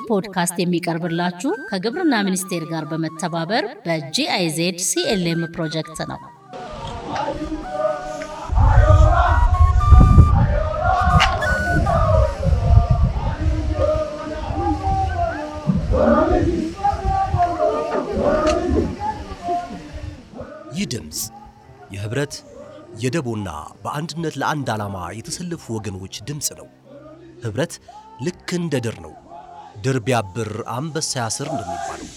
ፖድካስት የሚቀርብላችሁ ከግብርና ሚኒስቴር ጋር በመተባበር በጂአይዜድ ሲኤልኤም ፕሮጀክት ነው። ይህ ድምፅ የህብረት የደቦና በአንድነት ለአንድ ዓላማ የተሰለፉ ወገኖች ድምፅ ነው። ህብረት ልክ እንደ ድር ነው። ድር ቢያብር አንበሳ ያስር እንደሚባለው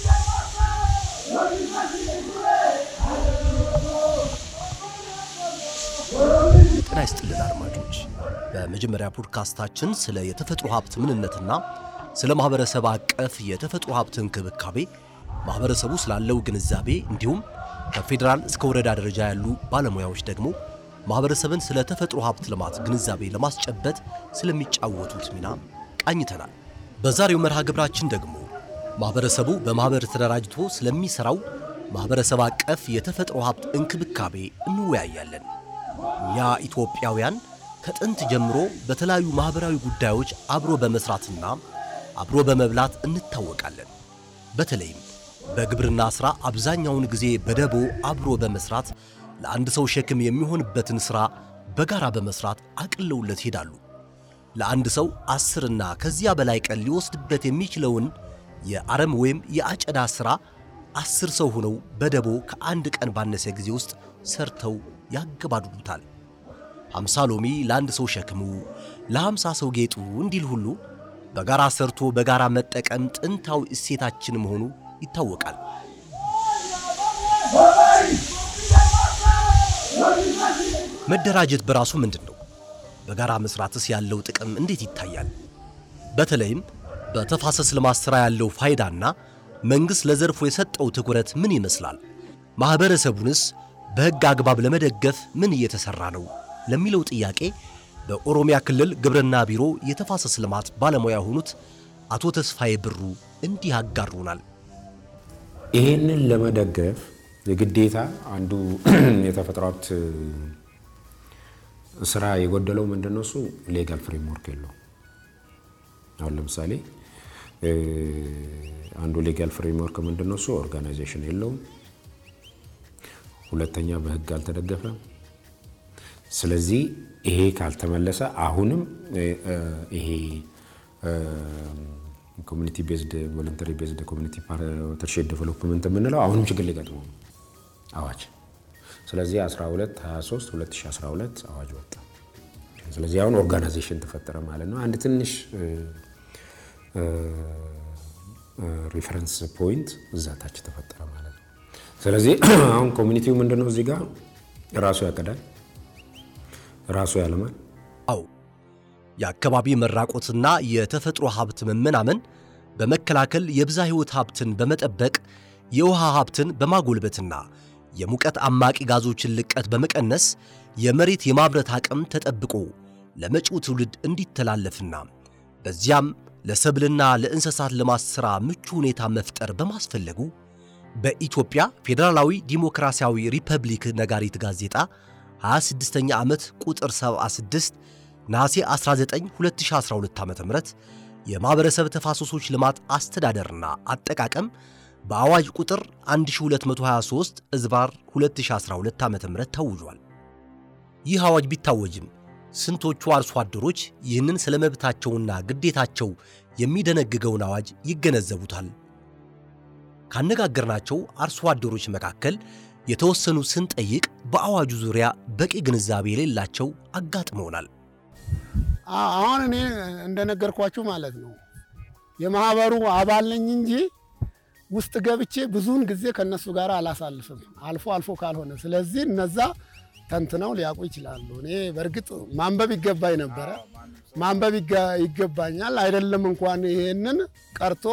ጤና ይስጥልን አድማጮች። በመጀመሪያ ፖድካስታችን ስለ የተፈጥሮ ሀብት ምንነትና ስለ ማህበረሰብ አቀፍ የተፈጥሮ ሀብት እንክብካቤ ማህበረሰቡ ስላለው ግንዛቤ እንዲሁም ከፌዴራል እስከ ወረዳ ደረጃ ያሉ ባለሙያዎች ደግሞ ማህበረሰብን ስለ ተፈጥሮ ሀብት ልማት ግንዛቤ ለማስጨበጥ ስለሚጫወቱት ሚና ቃኝተናል። በዛሬው መርሃ ግብራችን ደግሞ ማህበረሰቡ በማህበር ተደራጅቶ ስለሚሰራው ማህበረሰብ አቀፍ የተፈጥሮ ሀብት እንክብካቤ እንወያያለን። እኛ ኢትዮጵያውያን ከጥንት ጀምሮ በተለያዩ ማህበራዊ ጉዳዮች አብሮ በመስራትና አብሮ በመብላት እንታወቃለን። በተለይም በግብርና ሥራ አብዛኛውን ጊዜ በደቦ አብሮ በመስራት ለአንድ ሰው ሸክም የሚሆንበትን ሥራ በጋራ በመስራት አቅለውለት ይሄዳሉ። ለአንድ ሰው አስርና ከዚያ በላይ ቀን ሊወስድበት የሚችለውን የአረም ወይም የአጨዳ ሥራ አስር ሰው ሆነው በደቦ ከአንድ ቀን ባነሰ ጊዜ ውስጥ ሰርተው ያገባድዱታል። ሀምሳ ሎሚ ለአንድ ሰው ሸክሙ፣ ለሀምሳ ሰው ጌጡ እንዲል ሁሉ በጋራ ሰርቶ በጋራ መጠቀም ጥንታዊ እሴታችን መሆኑ ይታወቃል። መደራጀት በራሱ ምንድን ነው? በጋራ መስራትስ ያለው ጥቅም እንዴት ይታያል? በተለይም በተፋሰስ ልማት ሥራ ያለው ፋይዳና መንግሥት ለዘርፉ የሰጠው ትኩረት ምን ይመስላል? ማኅበረሰቡንስ በሕግ አግባብ ለመደገፍ ምን እየተሠራ ነው ለሚለው ጥያቄ በኦሮሚያ ክልል ግብርና ቢሮ የተፋሰስ ልማት ባለሙያ የሆኑት አቶ ተስፋዬ ብሩ እንዲህ ያጋሩናል። ይህንን ለመደገፍ የግዴታ አንዱ የተፈጥሮ ሀብት ስራ የጎደለው ምንድን ነው? እሱ ሌጋል ፍሬምወርክ የለው። አሁን ለምሳሌ አንዱ ሌጋል ፍሬምወርክ ምንድን ነው? እሱ ኦርጋናይዜሽን የለውም። ሁለተኛ በህግ አልተደገፈም። ስለዚህ ይሄ ካልተመለሰ አሁንም ይሄ ኮሚኒቲ ቤዝድ ቮለንተሪ ቤዝድ ኮሚኒቲ ፓርትነርሺፕ ዴቨሎፕመንት የምንለው አሁንም ችግር ሊገጥመው ነው አዋጅ። ስለዚህ 12 23 2012 አዋጅ ወጣ። ስለዚህ አሁን ኦርጋናይዜሽን ተፈጠረ ማለት ነው። አንድ ትንሽ ሪፈረንስ ፖይንት እዛ ታች ተፈጠረ ማለት ነው። ስለዚህ አሁን ኮሚኒቲው ምንድነው እዚህ ጋር ራሱ ያቀዳል፣ ራሱ ያለማል። አው የአካባቢ መራቆትና የተፈጥሮ ሀብት መመናመን በመከላከል የብዛ ሕይወት ሀብትን በመጠበቅ የውሃ ሀብትን በማጎልበትና የሙቀት አማቂ ጋዞችን ልቀት በመቀነስ የመሬት የማምረት አቅም ተጠብቆ ለመጪው ትውልድ እንዲተላለፍና በዚያም ለሰብልና ለእንስሳት ልማት ሥራ ምቹ ሁኔታ መፍጠር በማስፈለጉ በኢትዮጵያ ፌዴራላዊ ዲሞክራሲያዊ ሪፐብሊክ ነጋሪት ጋዜጣ 26ኛ ዓመት ቁጥር 76 ነሐሴ 19 2012 ዓ.ም የማኅበረሰብ ተፋሰሶች ልማት አስተዳደርና አጠቃቀም በአዋጅ ቁጥር 1223 እዝባር 2012 ዓ.ም ታውጇል። ይህ አዋጅ ቢታወጅም ስንቶቹ አርሶ አደሮች ይህንን ስለ መብታቸውና ግዴታቸው የሚደነግገውን አዋጅ ይገነዘቡታል? ካነጋገርናቸው አርሶ አደሮች መካከል የተወሰኑ ስንጠይቅ በአዋጁ ዙሪያ በቂ ግንዛቤ የሌላቸው አጋጥመውናል። አሁን እኔ እንደነገርኳችሁ ማለት ነው የማህበሩ አባል ነኝ እንጂ ውስጥ ገብቼ ብዙውን ጊዜ ከነሱ ጋር አላሳልፍም፣ አልፎ አልፎ ካልሆነ። ስለዚህ እነዛ ተንትነው ሊያውቁ ይችላሉ። እኔ በእርግጥ ማንበብ ይገባኝ ነበረ፣ ማንበብ ይገባኛል። አይደለም እንኳን ይሄንን ቀርቶ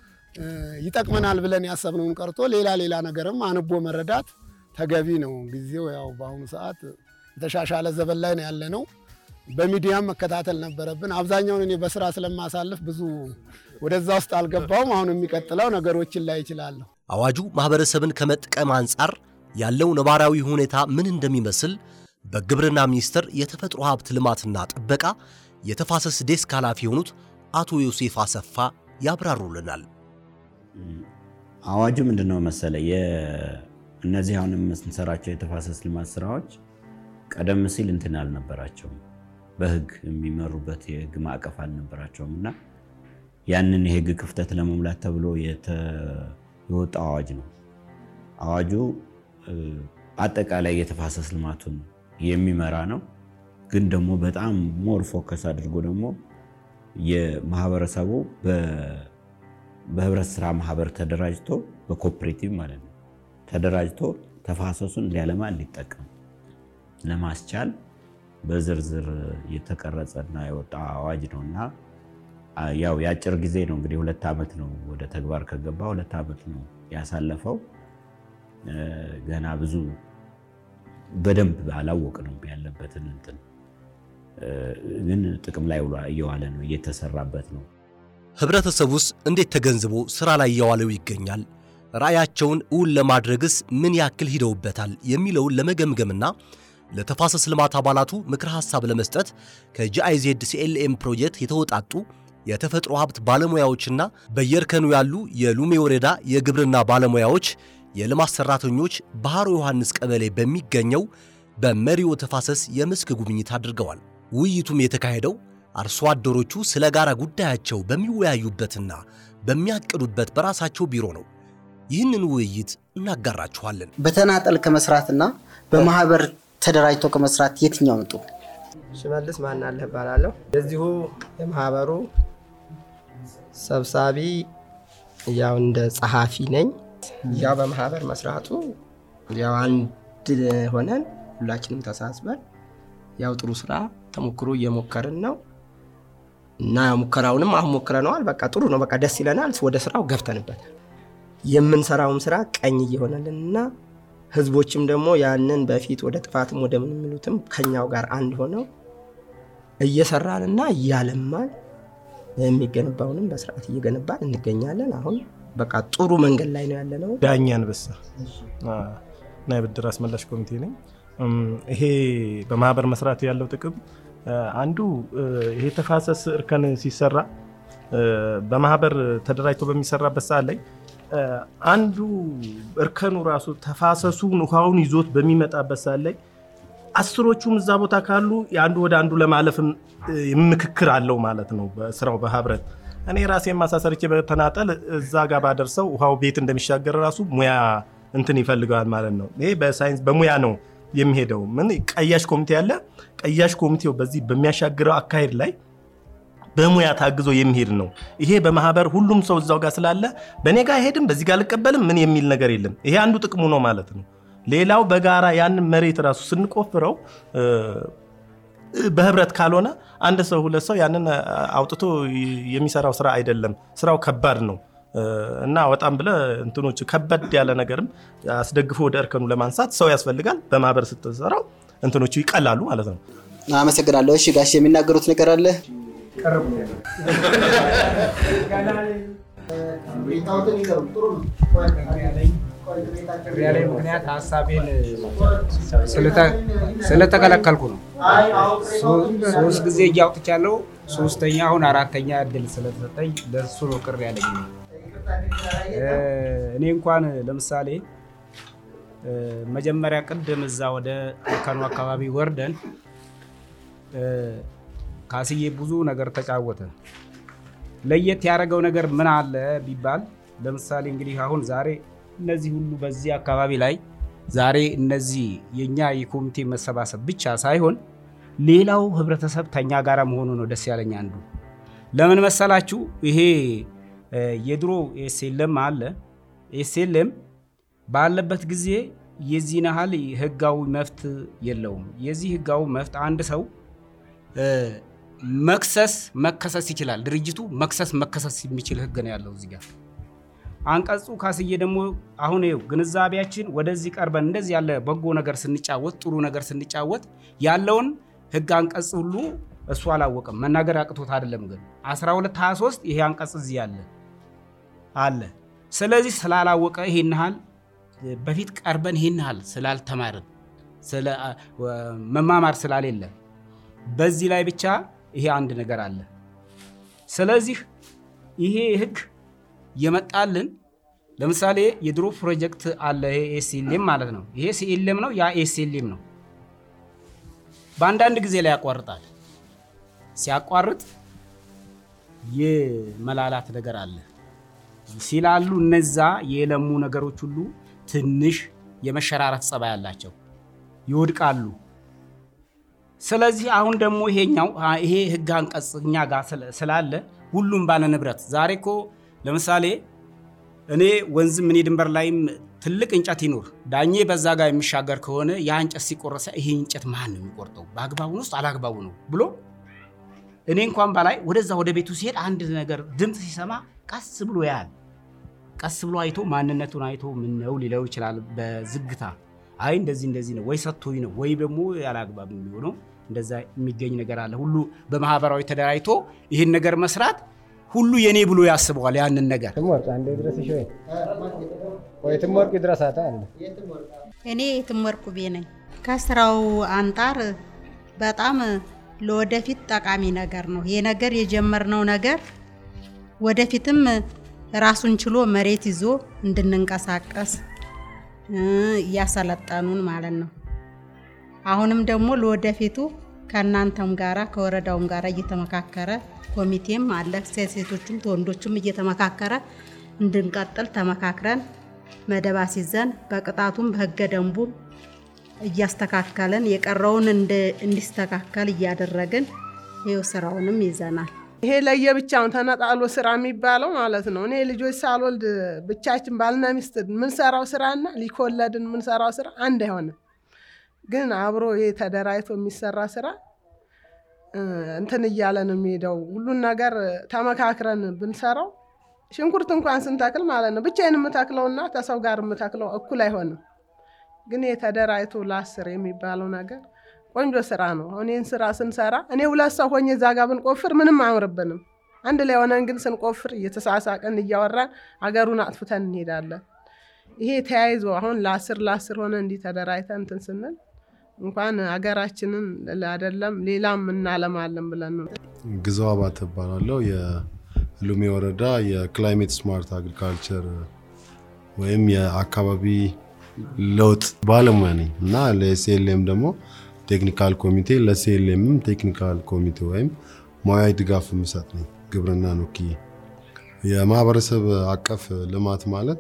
ይጠቅመናል ብለን ያሰብነውን ቀርቶ ሌላ ሌላ ነገርም አንቦ መረዳት ተገቢ ነው። ጊዜው ያው በአሁኑ ሰዓት የተሻሻለ ዘመን ላይ ነው ያለ ነው። በሚዲያም መከታተል ነበረብን። አብዛኛውን እኔ በስራ ስለማሳልፍ ብዙ ወደዛ ውስጥ አልገባውም። አሁን የሚቀጥለው ነገሮችን ላይ ይችላለሁ። አዋጁ ማኅበረሰብን ከመጥቀም አንጻር ያለው ነባራዊ ሁኔታ ምን እንደሚመስል በግብርና ሚኒስቴር የተፈጥሮ ሀብት ልማትና ጥበቃ የተፋሰስ ዴስክ ኃላፊ የሆኑት አቶ ዮሴፍ አሰፋ ያብራሩልናል። አዋጁ ምንድን ነው መሰለ እነዚህ አሁን የምንሰራቸው የተፋሰስ ልማት ስራዎች ቀደም ሲል እንትን አልነበራቸውም፣ በህግ የሚመሩበት የህግ ማዕቀፍ አልነበራቸውም እና ያንን የህግ ክፍተት ለመሙላት ተብሎ የወጣ አዋጅ ነው። አዋጁ አጠቃላይ የተፋሰስ ልማቱን የሚመራ ነው። ግን ደግሞ በጣም ሞር ፎከስ አድርጎ ደግሞ የማህበረሰቡ በህብረት ስራ ማህበር ተደራጅቶ በኮፕሬቲቭ ማለት ነው ተደራጅቶ ተፋሰሱን ሊያለማ እንዲጠቀም ለማስቻል በዝርዝር የተቀረጸና የወጣ አዋጅ ነው እና ያው የአጭር ጊዜ ነው እንግዲህ ሁለት ዓመት ነው ወደ ተግባር ከገባ ሁለት ዓመት ነው ያሳለፈው። ገና ብዙ በደንብ አላወቅንም ያለበትን እንትን ግን ጥቅም ላይ እየዋለ ነው፣ እየተሰራበት ነው። ህብረተሰቡስ እንዴት ተገንዝቦ ስራ ላይ እያዋለው ይገኛል? ራዕያቸውን እውን ለማድረግስ ምን ያክል ሂደውበታል? የሚለውን ለመገምገምና ለተፋሰስ ልማት አባላቱ ምክረ ሐሳብ ለመስጠት ከጂአይዜድ ሲኤልኤም ፕሮጀክት የተወጣጡ የተፈጥሮ ሀብት ባለሙያዎችና በየእርከኑ ያሉ የሉሜ ወረዳ የግብርና ባለሙያዎች፣ የልማት ሠራተኞች ባህሮ ዮሐንስ ቀበሌ በሚገኘው በመሪዎ ተፋሰስ የመስክ ጉብኝት አድርገዋል። ውይይቱም የተካሄደው አርሶ አደሮቹ ስለ ጋራ ጉዳያቸው በሚወያዩበትና በሚያቅዱበት በራሳቸው ቢሮ ነው። ይህንን ውይይት እናጋራችኋለን። በተናጠል ከመስራትና በማህበር ተደራጅቶ ከመስራት የትኛው ምጡ? ሽመልስ ማናለህ እባላለሁ። የዚሁ የማህበሩ ሰብሳቢ ያው እንደ ጸሐፊ ነኝ። ያው በማህበር መስራቱ ያው አንድ ሆነን ሁላችንም ተሳስበን ያው ጥሩ ስራ ተሞክሮ እየሞከርን ነው እና ሙከራውንም አሁን ሞክረነዋል። በቃ ጥሩ ነው። በቃ ደስ ይለናል። ወደ ስራው ገብተንበታል። የምንሰራውም ስራ ቀኝ እየሆነልን እና ህዝቦችም ደግሞ ያንን በፊት ወደ ጥፋትም ወደ ምን የሚሉትም ከኛው ጋር አንድ ሆነው እየሰራንና እያለማን የሚገነባውንም በስርዓት እየገነባን እንገኛለን። አሁን በቃ ጥሩ መንገድ ላይ ነው ያለነው። ዳኛ አንበሳ እና የብድር አስመላሽ ኮሚቴ ነኝ። ይሄ በማህበር መስራት ያለው ጥቅም አንዱ ይሄ ተፋሰስ እርከን ሲሰራ በማህበር ተደራጅቶ በሚሰራበት ሰዓት ላይ አንዱ እርከኑ ራሱ ተፋሰሱን ውሃውን ይዞት በሚመጣበት ሰዓት ላይ አስሮቹም እዛ ቦታ ካሉ የአንዱ ወደ አንዱ ለማለፍም ምክክር አለው ማለት ነው። በስራው በህብረት እኔ ራሴ ማሳሰርቼ በተናጠል እዛ ጋር ባደርሰው ውሃው ቤት እንደሚሻገር ራሱ ሙያ እንትን ይፈልገዋል ማለት ነው። ይሄ በሳይንስ በሙያ ነው የሚሄደው። ምን ቀያሽ ኮሚቴ አለ። ቀያሽ ኮሚቴው በዚህ በሚያሻግረው አካሄድ ላይ በሙያ ታግዞ የሚሄድ ነው። ይሄ በማህበር ሁሉም ሰው እዛው ጋር ስላለ በእኔ ጋር አይሄድም፣ በዚህ ጋር አልቀበልም፣ ምን የሚል ነገር የለም። ይሄ አንዱ ጥቅሙ ነው ማለት ነው። ሌላው በጋራ ያንን መሬት ራሱ ስንቆፍረው በህብረት ካልሆነ አንድ ሰው ሁለት ሰው ያንን አውጥቶ የሚሰራው ስራ አይደለም። ስራው ከባድ ነው እና ወጣም ብለ እንትኖች ከበድ ያለ ነገርም አስደግፎ ወደ እርከኑ ለማንሳት ሰው ያስፈልጋል። በማህበር ስትሰራው እንትኖቹ ይቀላሉ ማለት ነው። አመሰግናለሁ። እሺ ጋሽ የሚናገሩት ነገር አለ? ያለ ምክንያት ሀሳቤን ስለተከለከልኩ ነው። ሶስት ጊዜ እጅ አውጥቻለሁ። ሶስተኛ አሁን አራተኛ እድል ስለተሰጠኝ ለእሱ ነው ቅር ያለኝ። እኔ እንኳን ለምሳሌ መጀመሪያ ቅድም እዛ ወደ እርከኑ አካባቢ ወርደን ካስዬ ብዙ ነገር ተጫወተ። ለየት ያደረገው ነገር ምን አለ ቢባል ለምሳሌ እንግዲህ አሁን ዛሬ እነዚህ ሁሉ በዚህ አካባቢ ላይ ዛሬ እነዚህ የኛ የኮሚቴ መሰባሰብ ብቻ ሳይሆን ሌላው ህብረተሰብ ተኛ ጋር መሆኑ ነው ደስ ያለኝ። አንዱ ለምን መሰላችሁ? ይሄ የድሮ ኤስኤልኤም አለ። ኤስኤልኤም ባለበት ጊዜ የዚህን ያህል ህጋዊ መፍት የለውም። የዚህ ህጋዊ መፍት አንድ ሰው መክሰስ መከሰስ ይችላል። ድርጅቱ መክሰስ መከሰስ የሚችል ህግ ነው ያለው እዚህ ጋር አንቀጹ ካስዬ ደግሞ አሁን ይኸው ግንዛቤያችን ወደዚህ ቀርበን እንደዚህ ያለ በጎ ነገር ስንጫወት ጥሩ ነገር ስንጫወት ያለውን ህግ አንቀጽ ሁሉ እሱ አላወቅም። መናገር አቅቶት አይደለም ግን 1223 ይሄ አንቀጽ እዚህ ያለ አለ። ስለዚህ ስላላወቀ ይሄን ያህል በፊት ቀርበን ይሄን ያህል ስላልተማርን መማማር ስላሌለ በዚህ ላይ ብቻ ይሄ አንድ ነገር አለ። ስለዚህ ይሄ ህግ የመጣልን ለምሳሌ የድሮ ፕሮጀክት አለ። ይሄ ኤስኤልኤም ማለት ነው። ይሄ ሲኤልኤም ነው፣ ያ ኤስኤልኤም ነው። በአንዳንድ ጊዜ ላይ ያቋርጣል። ሲያቋርጥ የመላላት ነገር አለ ሲላሉ እነዛ የለሙ ነገሮች ሁሉ ትንሽ የመሸራረት ጸባይ አላቸው፣ ይወድቃሉ። ስለዚህ አሁን ደግሞ ይሄኛው ይሄ ህግ አንቀጽ እኛ ጋር ስላለ ሁሉም ባለ ንብረት ዛሬ እኮ ለምሳሌ እኔ ወንዝም እኔ ድንበር ላይም ትልቅ እንጨት ይኖር ዳኜ በዛ ጋር የሚሻገር ከሆነ ያ እንጨት ሲቆረሰ ይሄ እንጨት ማን ነው የሚቆርጠው? በአግባቡ ነው ውስጥ አላግባቡ ነው ብሎ እኔ እንኳን በላይ ወደዛ ወደ ቤቱ ሲሄድ አንድ ነገር ድምፅ ሲሰማ ቀስ ብሎ ያያል። ቀስ ብሎ አይቶ ማንነቱን አይቶ ምን ነው ሊለው ይችላል በዝግታ አይ እንደዚህ እንደዚህ ነው ወይ ሰጥቶኝ ነው ወይ ደግሞ ያላግባብ የሚሆነው እንደዛ የሚገኝ ነገር አለ። ሁሉ በማህበራዊ ተደራጅቶ ይህን ነገር መስራት ሁሉ የኔ ብሎ ያስበዋል ያንን ነገር ትምወርቅ ድረሳታ አለ እኔ የትምወርቅ ቤ ነኝ። ከስራው አንጻር በጣም ለወደፊት ጠቃሚ ነገር ነው። ይህ ነገር የጀመርነው ነገር ወደፊትም ራሱን ችሎ መሬት ይዞ እንድንንቀሳቀስ እያሰለጠኑን ማለት ነው። አሁንም ደግሞ ለወደፊቱ ከእናንተም ጋራ ከወረዳውም ጋራ እየተመካከረ ኮሚቴም አለ ሴቶቹም ወንዶቹም እየተመካከረ እንድንቀጥል ተመካክረን መደብ አስይዘን በቅጣቱም በህገ ደንቡም እያስተካከልን የቀረውን እንዲስተካከል እያደረግን ይኸው ስራውንም ይዘናል። ይሄ ለየብቻውን ተነጣሎ ስራ የሚባለው ማለት ነው። እኔ ልጆች ሳልወልድ ብቻችን ባልና ሚስት የምንሰራው ስራና ሊኮለድን የምንሰራው ስራ አንድ አይሆንም። ግን አብሮ ይሄ ተደራጅቶ የሚሰራ ስራ እንትን እያለ ነው የሚሄደው። ሁሉን ነገር ተመካክረን ብንሰራው ሽንኩርት እንኳን ስንተክል ማለት ነው ብቻዬን የምተክለውና ከሰው ጋር የምተክለው እኩል አይሆንም። ግን የተደራጅቶ ለአስር የሚባለው ነገር ቆንጆ ስራ ነው። አሁን ይህን ስራ ስንሰራ እኔ ሁለት ሰው ሆኜ እዛ ጋር ብንቆፍር ምንም አያምርብንም። አንድ ላይ ሆነን ግን ስንቆፍር እየተሳሳቀን እያወራን አገሩን አጥፍተን እንሄዳለን። ይሄ ተያይዞ አሁን ለአስር ለአስር ሆነ እንዲህ ተደራጅተን እንትን ስንል እንኳን አገራችንን አይደለም ሌላም እናለማለን ብለን ነው። ግዛው አባተ እባላለሁ። የሉሜ ወረዳ የክላይሜት ስማርት አግሪካልቸር ወይም የአካባቢ ለውጥ ባለሙያ ነኝ እና ለሲኤልኤም ደግሞ ቴክኒካል ኮሚቴ ለሲኤልኤምም ቴክኒካል ኮሚቴ ወይም ሙያዊ ድጋፍ የምሰጥ ነኝ። ግብርና ወክዬ የማህበረሰብ አቀፍ ልማት ማለት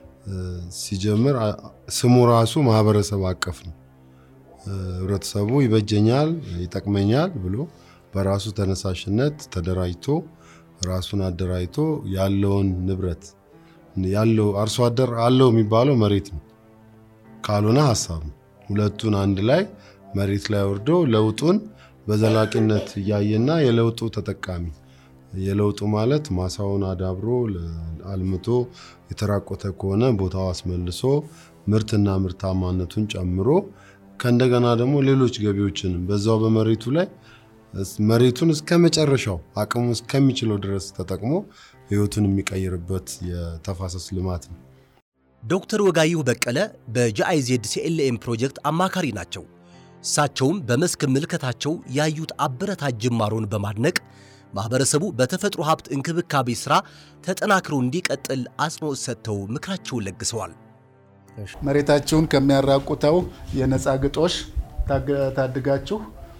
ሲጀምር ስሙ ራሱ ማህበረሰብ አቀፍ ነው። ህብረተሰቡ ይበጀኛል፣ ይጠቅመኛል ብሎ በራሱ ተነሳሽነት ተደራጅቶ ራሱን አደራጅቶ ያለውን ንብረት ያለው አርሶ አደር አለው የሚባለው መሬት ነው፣ ካልሆነ ሀሳብ ነው። ሁለቱን አንድ ላይ መሬት ላይ ወርዶ ለውጡን በዘላቂነት እያየና የለውጡ ተጠቃሚ የለውጡ ማለት ማሳውን አዳብሮ አልምቶ የተራቆተ ከሆነ ቦታው አስመልሶ ምርትና ምርታማነቱን ጨምሮ ከእንደገና ደግሞ ሌሎች ገቢዎችን በዛው በመሬቱ ላይ መሬቱን እስከ መጨረሻው አቅሙ እስከሚችለው ድረስ ተጠቅሞ ህይወቱን የሚቀይርበት የተፋሰስ ልማት ነው። ዶክተር ወጋየሁ በቀለ በጂአይዜድ ሲኤልኤም ፕሮጀክት አማካሪ ናቸው። እሳቸውም በመስክ ምልከታቸው ያዩት አበረታች ጅማሮን በማድነቅ ማህበረሰቡ በተፈጥሮ ሀብት እንክብካቤ ሥራ ተጠናክሮ እንዲቀጥል አጽንኦት ሰጥተው ምክራቸውን ለግሰዋል። መሬታችሁን ከሚያራቁተው የነፃ ግጦሽ ታድጋችሁ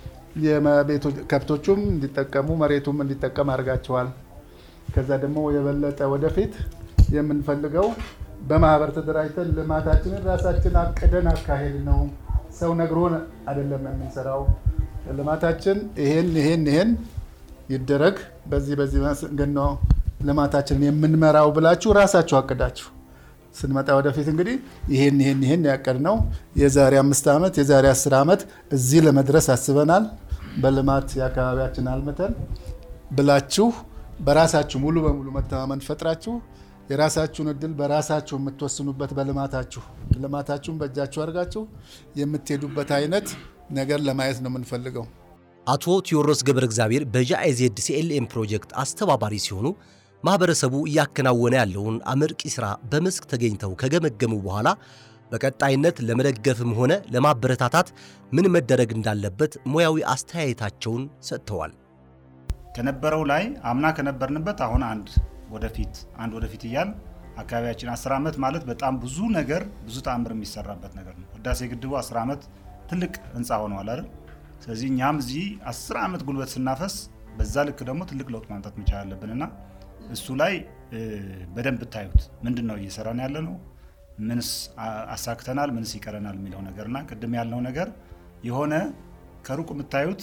ከብቶቹም እንዲጠቀሙ መሬቱም እንዲጠቀም አድርጋችኋል። ከዛ ደግሞ የበለጠ ወደፊት የምንፈልገው በማህበር ተደራጅተን ልማታችንን ራሳችን አቅደን አካሄድ ነው። ሰው ነግሮን አይደለም የምንሰራው። ልማታችን ይሄን ይሄን ይሄን ይደረግ፣ በዚህ በዚህ መንገድ ነው ልማታችንን የምንመራው ብላችሁ ራሳችሁ አቅዳችሁ ስንመጣ ወደፊት እንግዲህ ይሄን ይሄን ይሄን ያቀድነው የዛሬ አምስት ዓመት የዛሬ አስር ዓመት እዚህ ለመድረስ አስበናል፣ በልማት የአካባቢያችን አልምተን ብላችሁ በራሳችሁ ሙሉ በሙሉ መተማመን ፈጥራችሁ የራሳችሁን እድል በራሳችሁ የምትወስኑበት በልማታችሁ ልማታችሁን በእጃችሁ አድርጋችሁ የምትሄዱበት አይነት ነገር ለማየት ነው የምንፈልገው። አቶ ቴዎድሮስ ገብረ እግዚአብሔር በጂአይዜድ ሲኤልኤም ፕሮጀክት አስተባባሪ ሲሆኑ ማህበረሰቡ እያከናወነ ያለውን አመርቂ ሥራ በመስክ ተገኝተው ከገመገሙ በኋላ በቀጣይነት ለመደገፍም ሆነ ለማበረታታት ምን መደረግ እንዳለበት ሙያዊ አስተያየታቸውን ሰጥተዋል። ከነበረው ላይ አምና ከነበርንበት አሁን አንድ ወደፊት አንድ ወደፊት እያል አካባቢያችን አስር ዓመት ማለት በጣም ብዙ ነገር ብዙ ተአምር የሚሰራበት ነገር ነው። ህዳሴ ግድቡ አስር ዓመት ትልቅ ህንፃ ሆነዋል አይደል? ስለዚህ እኛም እዚህ አስር ዓመት ጉልበት ስናፈስ በዛ ልክ ደግሞ ትልቅ ለውጥ ማምጣት መቻል አለብን እና እሱ ላይ በደንብ ብታዩት ምንድን ነው እየሰራን ያለ ነው፣ ምንስ አሳክተናል፣ ምንስ ይቀረናል የሚለው ነገር እና ቅድም ያልነው ነገር የሆነ ከሩቅ የምታዩት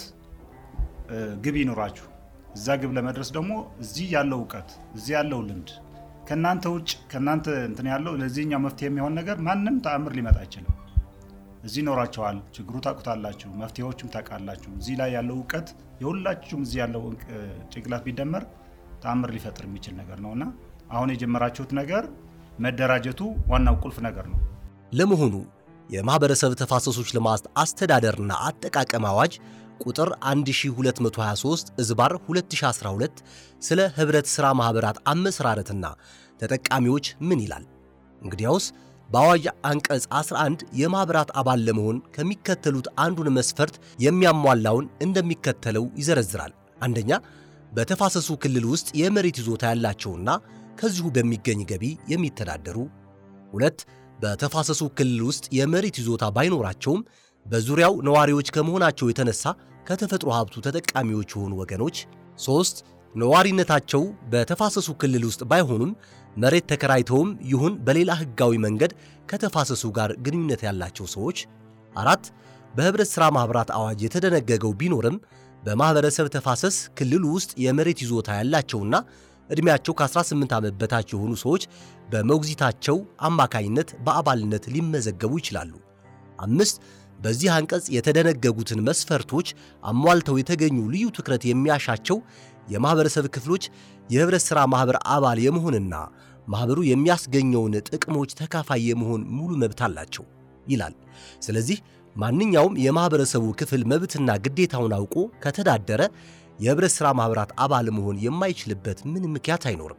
ግብ ይኖራችሁ እዛ ግብ ለመድረስ ደግሞ እዚህ ያለው እውቀት እዚህ ያለው ልምድ ከእናንተ ውጭ ከእናንተ እንትን ያለው ለዚህኛው መፍትሄ የሚሆን ነገር ማንም ተአምር ሊመጣ አይችልም። እዚህ ይኖራቸዋል፣ ችግሩ ታውቁታላችሁ፣ መፍትሄዎቹም ታውቃላችሁ። እዚህ ላይ ያለው እውቀት የሁላችሁም እዚህ ያለው ጭንቅላት ቢደመር ተአምር ሊፈጥር የሚችል ነገር ነው እና አሁን የጀመራችሁት ነገር መደራጀቱ ዋናው ቁልፍ ነገር ነው። ለመሆኑ የማህበረሰብ ተፋሰሶች ልማት አስተዳደርና አጠቃቀም አዋጅ ቁጥር 1223 እዝባር 2012 ስለ ህብረት ሥራ ማኅበራት አመሰራረትና ተጠቃሚዎች ምን ይላል? እንግዲያውስ በአዋጅ አንቀጽ 11 የማኅበራት አባል ለመሆን ከሚከተሉት አንዱን መስፈርት የሚያሟላውን እንደሚከተለው ይዘረዝራል። አንደኛ በተፋሰሱ ክልል ውስጥ የመሬት ይዞታ ያላቸውና ከዚሁ በሚገኝ ገቢ የሚተዳደሩ። ሁለት በተፋሰሱ ክልል ውስጥ የመሬት ይዞታ ባይኖራቸውም በዙሪያው ነዋሪዎች ከመሆናቸው የተነሳ ከተፈጥሮ ሀብቱ ተጠቃሚዎች የሆኑ ወገኖች። ሦስት ነዋሪነታቸው በተፋሰሱ ክልል ውስጥ ባይሆኑም መሬት ተከራይተውም ይሁን በሌላ ሕጋዊ መንገድ ከተፋሰሱ ጋር ግንኙነት ያላቸው ሰዎች። አራት በኅብረት ሥራ ማኅበራት አዋጅ የተደነገገው ቢኖርም በማኅበረሰብ ተፋሰስ ክልሉ ውስጥ የመሬት ይዞታ ያላቸውና ዕድሜያቸው ከ18 ዓመት በታች የሆኑ ሰዎች በሞግዚታቸው አማካይነት በአባልነት ሊመዘገቡ ይችላሉ። አምስት በዚህ አንቀጽ የተደነገጉትን መስፈርቶች አሟልተው የተገኙ ልዩ ትኩረት የሚያሻቸው የማኅበረሰብ ክፍሎች የኅብረት ሥራ ማኅበር አባል የመሆንና ማኅበሩ የሚያስገኘውን ጥቅሞች ተካፋይ የመሆን ሙሉ መብት አላቸው ይላል። ስለዚህ ማንኛውም የማኅበረሰቡ ክፍል መብትና ግዴታውን አውቆ ከተዳደረ የኅብረት ሥራ ማኅበራት አባል መሆን የማይችልበት ምን ምክንያት አይኖርም።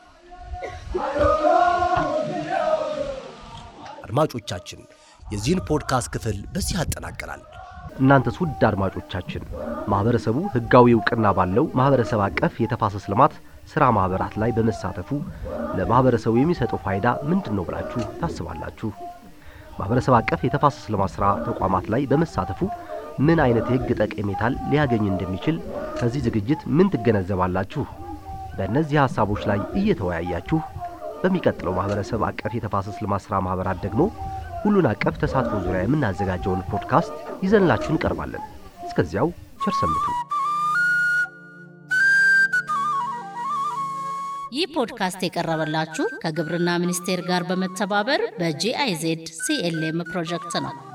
አድማጮቻችን የዚህን ፖድካስት ክፍል በዚህ ያጠናቀናል። እናንተስ ውድ አድማጮቻችን ማኅበረሰቡ ሕጋዊ ዕውቅና ባለው ማኅበረሰብ አቀፍ የተፋሰስ ልማት ሥራ ማኅበራት ላይ በመሳተፉ ለማኅበረሰቡ የሚሰጠው ፋይዳ ምንድን ነው ብላችሁ ታስባላችሁ? ማኅበረሰብ አቀፍ የተፋሰስ ልማት ሥራ ተቋማት ላይ በመሳተፉ ምን አይነት የሕግ ጠቀሜታን ሊያገኝ እንደሚችል ከዚህ ዝግጅት ምን ትገነዘባላችሁ? በእነዚህ ሐሳቦች ላይ እየተወያያችሁ በሚቀጥለው ማኅበረሰብ አቀፍ የተፋሰስ ልማት ሥራ ማኅበራት ደግሞ ሁሉን አቀፍ ተሳትፎ ዙሪያ የምናዘጋጀውን ፖድካስት ይዘንላችሁ እንቀርባለን። እስከዚያው ቸር ሰንብቱ። ይህ ፖድካስት የቀረበላችሁ ከግብርና ሚኒስቴር ጋር በመተባበር በጂአይዜድ ሲኤልኤም ፕሮጀክት ነው።